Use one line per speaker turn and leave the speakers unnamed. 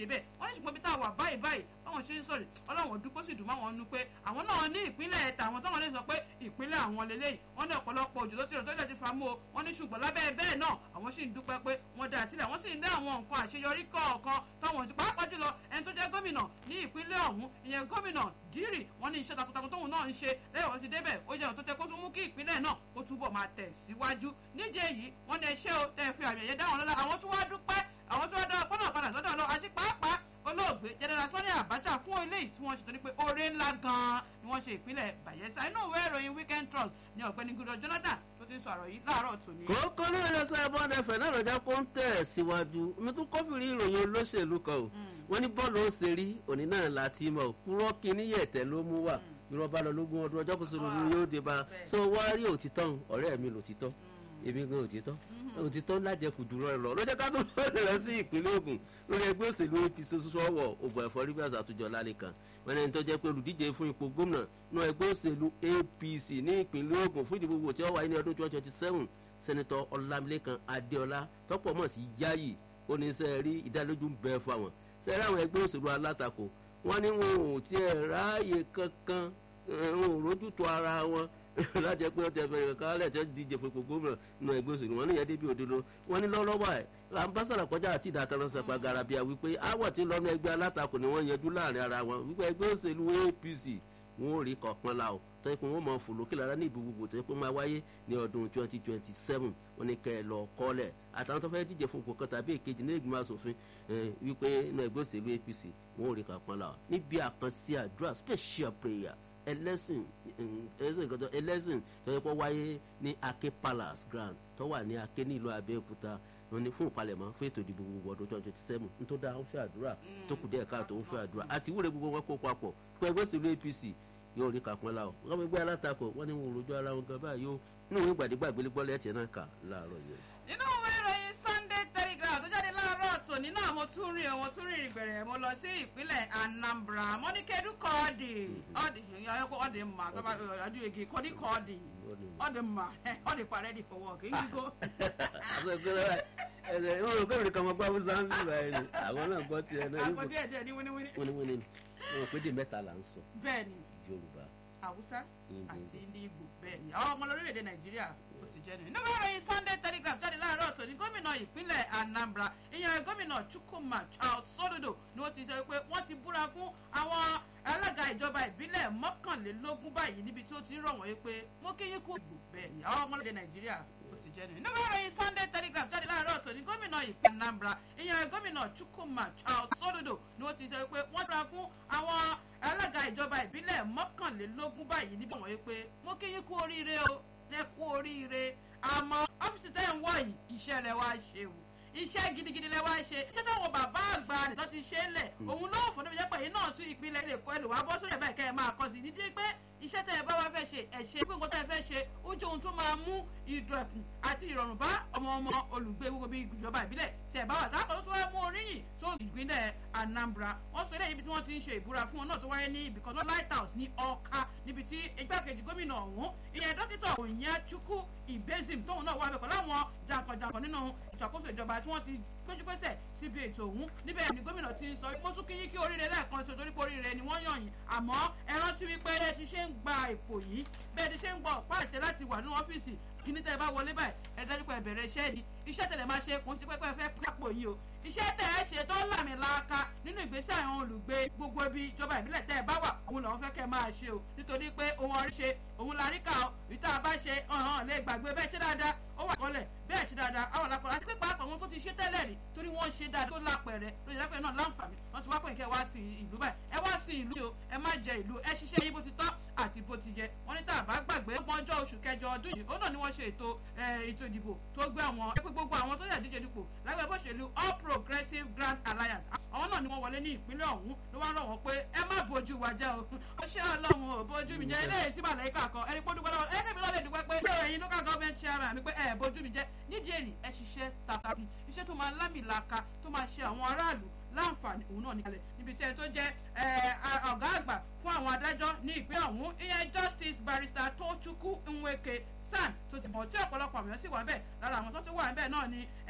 kéde bẹ́ẹ̀ wọ́n ní ṣùgbọ́n bí táwọn wà báyìí báyìí báwọn ṣe ń sọ̀rọ̀ ọlọ́run dúpọ́ sì dùn máwọn nu pé àwọn náà ní ìpínlẹ̀ tàwọn táwọn lè sọ pé ìpínlẹ̀ àwọn lélẹ́yìí wọ́n ní ọ̀pọ̀lọpọ̀ òjò tó ti rọ̀ tó lè ti fa mú o wọ́n ní ṣùgbọ́n lábẹ́ bẹ́ẹ̀ náà àwọn sì ń dúpẹ́ pé wọ́n dá sílẹ̀ wọ́n sì ń dá àwọn nǹkan àṣeyọrí kọ̀ọ̀kan táwọn ti pàápàá jùlọ ẹni tó jẹ́ gómìnà ní ìpínlẹ̀ ọ̀hún ìyẹn gómìnà dírì wọ́n ní iṣẹ́ takuntakun tóun náà ń ṣe lẹ́yìn wọ́n ti débẹ̀ ó jẹ́ ohun tó tẹ́ kó tún mú kí ìpínlẹ̀ náà kó túbọ̀ máa tẹ̀ síwájú nídìí èyí wọ́n ní ẹṣẹ́ o tẹ́ fi àmì ẹ̀yẹ dáwọn lọ́la àwọn tó wá dúpẹ́ àwọn tó wá dá ọpọ́nà padà sọ́dọ̀ lọ àti pàápàá olóògbé jẹnẹra sani abacha fún eléyìí tí wọ́n ṣe torí pé oore ńlá gan-an ni wọ́n ṣe ìpínlẹ̀ bayelsa inú ìwé ìròyìn weekend trust ni ọ̀gbẹ́ni goodluck jonathan tó ti ń sọ àrò yìí láàárọ̀ tòní.
kókó ní ìrẹsẹ̀ ẹ̀bọ́n ẹ̀fẹ̀ náà lọ́jà kó ń tẹ̀ síwájú mi tún kófìrí ìròyìn olóṣèlú kan o wọ́n ní bọ́ọ̀lù ó ṣe rí òní náà láti mọ̀ kúrọ́ kínní yẹ̀tẹ̀ ló mú wà irọ́ bá lọ lógún ọdún ọjọ́ kó sọ̀rọ̀ yóò dé bá so wá rí òtítọ́ ọ̀rẹ́ mi lòtítọ́ èmi gan òtítọ́ òtítọ́ lájẹkù jùlọ ẹ lọ lọ́jọ́ ká tó lọ́ọ̀dẹ̀ lọ sí ìpínlẹ̀ Ògùn lórí ẹgbẹ́ òṣèlú apc sọ́wọ́ ògùn ẹ̀fọ́ rivers àtúnjọ lálẹ́ kan wọn ẹni tó jẹ́ pé olùdíje fún ipò gómìnà ní ẹgbẹ́ òṣèlú apc ní ìpínlẹ̀ Ògùn fún ìdìbò tí ó wáyé ní ọdún twenty twenty seven sẹ́nitọ́ ọlámilékan adéọlá tọ́pọ̀ mọ̀ sí yáyì oníṣẹ́ rí ìdálójú ń bẹ fún àwọn sẹ́rí àwọn ẹgbẹ́ òṣèlú alátakò wọ́n ní wọn ò tiẹ̀ ráàyè kankan wọn ò rójútó ara wọn láti pé ọtí ẹfẹ ìrẹ̀ká alẹ́ tí wọ́n díje fún ipò gómìnà nínú ẹgbẹ́ òṣèlú wọn níyẹn débi òdodo wọn ní lọ́lọ́wọ́ ẹ̀ ambassadọ kọjá àti ìdàtàrán sẹpà garabia wípé àwọ̀ tí lọ́nà ẹgbẹ́ alátakò ni wọ́n yanjú láàrin ara wọn wípé ẹgbẹ́ òṣèlú apc wọn ò rí kọ̀ọ̀kan la o tó yẹ pé wọ́n mọ̀ fòlókè lára ní ìbò gbogbo tó yẹ pé máa wáyé ní ọdún twenty twenty seven wọn ní kẹ́ ẹ lọ kọ́lẹ̀ àtàwọn tó fẹ́ díje fún ipò kan tàbí èkejì ní ìgbìmọ̀ asòfin wípé inú ẹgbẹ́ òṣèlú apc wọn ò rí kọ̀ọ̀kan la o níbi àkànṣe àdúrà special prayer ẹlẹ́sìn ẹlẹ́sìn kan tó ẹlẹ́sìn tó yẹ kó wáyé ní Ake Palace Grand tó wà ní Ake nílùú Abẹ́òkúta wọn ni fún ìpalẹ̀mọ́ fún ètò ìdìbò gbogbo ọdún twenty twenty seven nítorí dáa ń fẹ́ àdúrà tó kù díẹ̀ káàtó ń fẹ́ àdúrà àti ìwúre gbogbo wọn kó papọ̀ fún ẹgbẹ́ òṣèlú APC yóò rí kàpọ́n la o wọ́n fi gbé alátakò wọ́n ní wọn ò rojú ara wọn gan báyìí ó nínú ìwé gbàdégbà gbélégbọ́ lẹ́tì náà kà láàárọ̀ yẹn.
nínú ìwé ìròyìn Sunday Telegraph tó jáde láàárọ̀ tòní náà mo tún rìn mo tún rìn ìgbẹ̀rẹ̀ mo lọ sí ìpínlẹ̀ Anambra mo ní kedu kọ́ọ̀dì ọ̀dì ọ̀dì mà ọ̀dì egi kọ́ọ̀dì kọ́ọ̀dì ọ̀dì mà ọ̀dì parẹ́ di for work yíyíkó.
ẹsẹ̀ ìwọ̀n rò kébìrì kan mọ gbọ́ abúlé sáńbì báyìí ni àwọn náà gbọ́ tiẹ̀ náà
àpò díẹ̀ díẹ̀ ní wíníwíní.
wíníwíní ni wọn pé di mẹ́ta là ń sọ
bẹ́ẹ̀ni
Yorùbá
Haúsá
Ìgbò.
àti ní Ìgbò bẹ́ẹ̀ni àwọn ọmọ lórílẹ̀‐èdè Nàìjíríà ó ti jẹ́ nìyí. nínú ìròyìn Sunday Telegraph jáde láàárọ̀ tòní gómìnà ìpínlẹ̀ Anambra ìyẹn gómìnà Chukwuma Charles Soludo ni ó ti sọ pé wọ́n ti búra fún àwọn alága ìjọba ìbílẹ̀ mọ́kànlélógún báyìí níbi tí ó ti ń rọ̀ wọ́n pé mo kí yín kú ìgbò bẹ́ẹ̀ni àwọn ọmọ lórílẹ̀‐èdè Nàìjíríà ó ti jẹ́ nìyí. nínú ìròyìn Sunday Telegraph jáde láàárọ̀ tòní gómìnà ìpínlẹ̀ Anambra ìyẹn gómìnà Chukwuma Charles Soludo ni ó ti sọ pé wọ́n búra fún àwọn alága ìjọba ìbílẹ̀ mọ́kànlélógún báyìí níbi wọ̀nyí pé mo kí yín kú oríire o lẹ kú oríire àmọ́ ọ́fíìsì tẹ́ ń wọ̀ yìí iṣẹ́ rẹ̀ wá ṣe o iṣẹ́ gidigidi lẹ wá ṣe iṣẹ́ táwọn bàbá àgbà rẹ̀ tó ti ṣe é lẹ̀ òun ló fún níbi jẹ́ pé yìí náà tún ìpínlẹ̀ lè kọ́ ẹlòmọ́ abọ́ sórí ẹ̀bá ìkẹ́ ẹ̀ máa kọ́ sí ní díẹ̀ pé iṣẹ́ tẹ́ ẹ bá wá fẹ́ ṣe ẹ̀ ṣe pé nǹkan tẹ́ ẹ fẹ́ ṣe ó jẹ́ ohun tó máa mú ìdọ̀kùn àti ìrọ̀rùn bá ọmọ ọmọ olùgbé gbogbo bíi ìjọba ìbílẹ̀ tí ẹ bá wà táwọn tó wá mú oríyìn tó ìpínlẹ̀ Anambra wọ́n sọ eléyìí níbi tí wọ́n ti ń ṣe ìbúra fún wọn náà tó wáyé ní ibìkan tó Lighthouse ní Ọ̀ka níbi tí igbákejì gómìnà ọ̀hún ìyẹn dókítà Onyechukwu Ibezim tóun náà wà bẹ̀ pẹ̀lú àwọn jàǹkànjàǹkàn nínú ìṣàkóso ìjọba tí wọ́n ti péjúpésẹ̀ síbi ètò ọ̀hún níbẹ̀ ni gómìnà ti ń sọ mo tún kí yín kí oríire lẹ́ẹ̀kan ṣe torí pé oríire ni wọ́n yàn yín àmọ́ ẹ rántí wípé ẹ ti ṣe ń gba ipò yìí bẹ́ẹ̀ ti ṣe ń gba ọ̀pá àṣẹ láti wà nínú ọ́fíìsì kíní tẹ́ ẹ bá wọlé báyìí ẹ dájú pé ẹ bẹ̀rẹ̀ iṣẹ́ ni iṣẹ́ tẹ̀lé máa ṣe kò ń sí pé pé ẹ fẹ́ kápò yìí o iṣẹ́ tẹ̀ ẹ ṣe tó làmì laaka nínú ìgbésẹ̀ àwọn olùgbé gbogbo ibi ìjọba ìbílẹ̀ tẹ́ ẹ bá wà òun làwọn fẹ́ kẹ́ ẹ máa ṣe o nítorí pé ohun ọ̀rí ṣe òun la rí ká o ìta bá ṣe ọ̀hán lè gbàgbé bẹ́ẹ̀ ṣe dáadáa ó wà kọ́lẹ̀ bẹ́ẹ̀ ṣe dáadáa àwọn làkọ̀ àti pé pàápàá wọn tó ti ṣe tẹ́lẹ̀ rí torí wọ́n ṣe dáadáa tó lápẹ̀rẹ̀ lóye lápẹ̀rẹ̀ náà láǹfààní wọ́n ti wá pè kẹ́ wá sí ìlú báyìí ẹ wá sí ìlú o ẹ má jẹ ìlú ẹ ṣiṣẹ́ yín bó ti tọ́ àti bó ti yẹ wọ́n ní tá a bá gbàgbé ọgbọ̀n ọjọ́ oṣù kẹjọ ọdún yìí ó náà ni wọ́n ṣe ètò ètò ìdìbò tó gbé àwọn ẹ pé gbogbo àwọn tó yẹ díje dupò lágbẹ́ bó ṣèlú All Progressives Grand Alliance àwọn náà ni wọ́n wọlé ní ìpínlẹ̀ ọ̀hún ló wá rọ̀ wọ́n pé ẹ má bójú wa jẹ́ o ó ṣe ọlọ́run ò bójú mi jẹ́ eléyìí tí màlẹ́ kà kan ẹni pọ́n dúpẹ́ lọ́wọ́ ẹ kẹ́mi lọ́lẹ̀ dúpẹ́ pé ẹ̀yin local government chairman mi pé ẹ bójú mi jẹ́ nídìí èyí ẹ ṣiṣẹ́ takuntakun iṣẹ́ tó máa lámìlaka tó máa ṣe àwọn aráàlú láǹfààní òun náà níkalẹ̀ níbi tí ẹni tó jẹ́ ọ̀gá àgbà fún àwọn adájọ́ ní ìpínlẹ̀ ọ̀hún ìyẹn justice barrister Tochukwu Nweke San tó ti mọ̀ tí ọ̀pọ̀lọpọ̀ àmì sí wà bẹ́ẹ̀ lára àwọn tó ti wà bẹ́ẹ̀ náà ni